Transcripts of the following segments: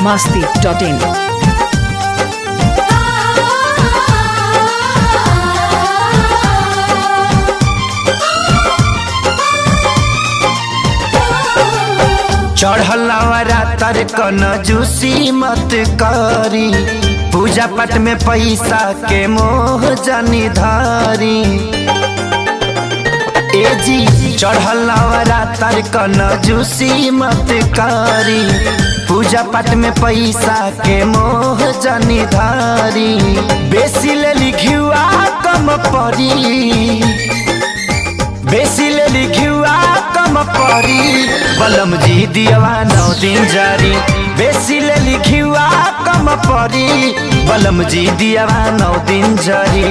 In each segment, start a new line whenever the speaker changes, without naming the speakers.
masti.in.
चढ़लवरा तर कन juicy मत करी पूजा पाठ में पैसा के मोह जनी धारी ए जी चढ़लवरा तर कन जूसी मत करी पूजा पाठ में पैसा के मोह जनी धारी बेसी ले लिखुआ कम परी बेसी ले लिखुआ कम परी बलम जी दियवा नौ दिन जारी बेसी ले लिखुआ कम परी बलम जी दियवा नौ दिन जारी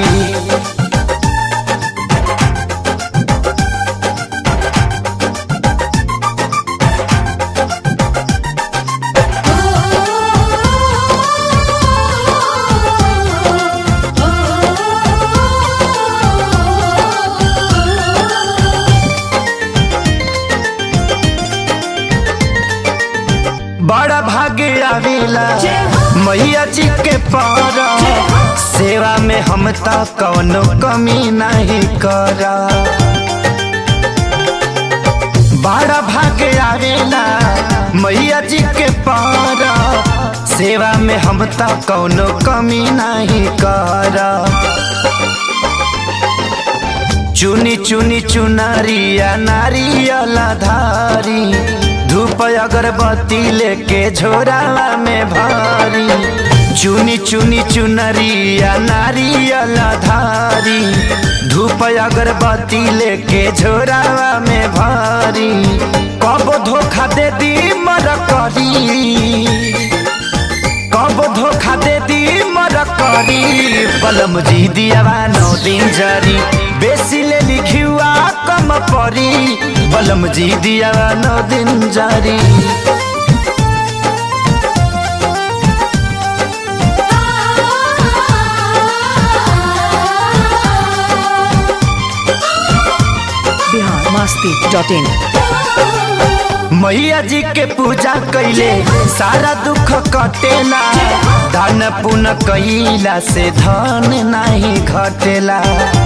बड़ा भाग्य आवेला मैया जी के पार सेवा में हम त कौनो कमी नहीं करा बड़ा भाग्य आवेला मैया जी के पार सेवा में हम त कौनो कमी नहीं करा चुनी चुनी चुनरिया नारियल धारी धूप अगरबत्ती लेके झोरावा में भारी चुनी चुनी चुनरिया नारियल धारी धूप अगरबत्ती लेके झोरावा में भारी कब धोखा दे दी मर करी कब धोखा दे दी मर करी बलम जी दियावा नौ दिन जारी बेसी ले लिखुआ कम परी बलम जी दियावा नौ दिन जारी
Bihar masti.in.
मैया जी के पूजा कैले सारा दुख कटेला धन पुन कैला से धन नहीं घटेला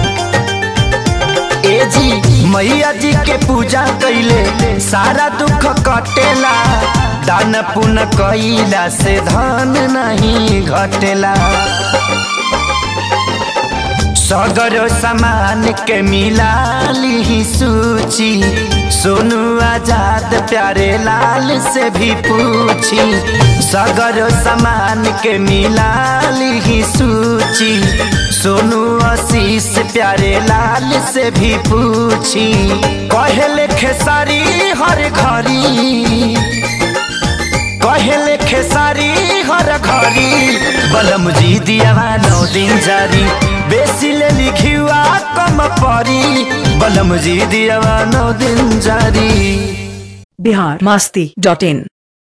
ए जी मैया जी के पूजा कैले सारा दुख कटेला दान पुन कैला से धन नहीं घटेला सगर सामान के मिला ली सूची सोनू आजाद प्यारे लाल से भी पूछी सगर सामान के मिला ली सूची सोनू आशीष प्यारे लाल से भी पूछी कहले खेसारी हर घड़ी कहले खेसारी हर घड़ी बलम जी दियावा नौ दिन जारी बेसी ले लिखुआ कम परी बलम जी दियावा नौ दिन जारी
Bihar masti.in.